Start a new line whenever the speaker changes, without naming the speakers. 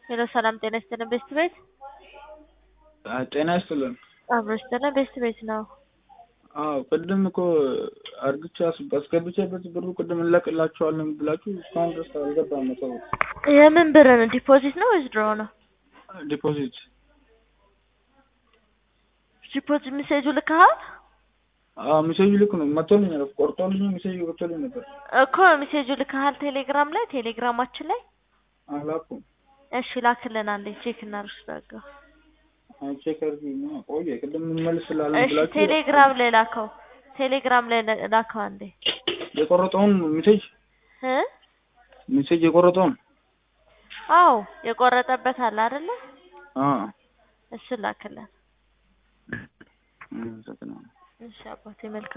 ሄሎ ሰላም ጤና ይስጥልን ቤስት ቤት
ጤና ይስጥልን።
አብሮ ይስጥልን ቤስት ቤት ነው።
አዎ ቅድም እኮ አርግቻ አስገብቼበት ብሩ ቅድም እንለቅላቸዋለን ብላችሁ እስካሁን ድረስ አልገባም። መሰው
የምን ብር ነው? ዲፖዚት ነው ወይስ ድሮ ነው?
ዲፖዚት
ዲፖዚት ሜሴጁ ልከሃል
አዎ ሜሴጁ ልክ ነው መቶልኛል። ቆርጦልኝ ሜሴጁ ገብቶልኝ ነበር
እኮ ሜሴጁ ልከሃል ቴሌግራም ላይ ቴሌግራማችን ላይ
አላኩም።
እሺ ላክልን አንዴ ቼክ እናድርግ።
ቼክ አድርጊ ነው ቆየ ቅድም እንመልስላለን
እሺ
ብላችሁ
ቴሌግራም ላይ ላከው ቴሌግራም ላይ ላከው አንዴ
የቆረጠውን ሜሴጅ
እ
ሜሴጅ የቆረጠውን
አዎ የቆረጠበት አለ አይደለ?
አ
እሱን ላክልን።
እ
እሺ አባቴ መልካም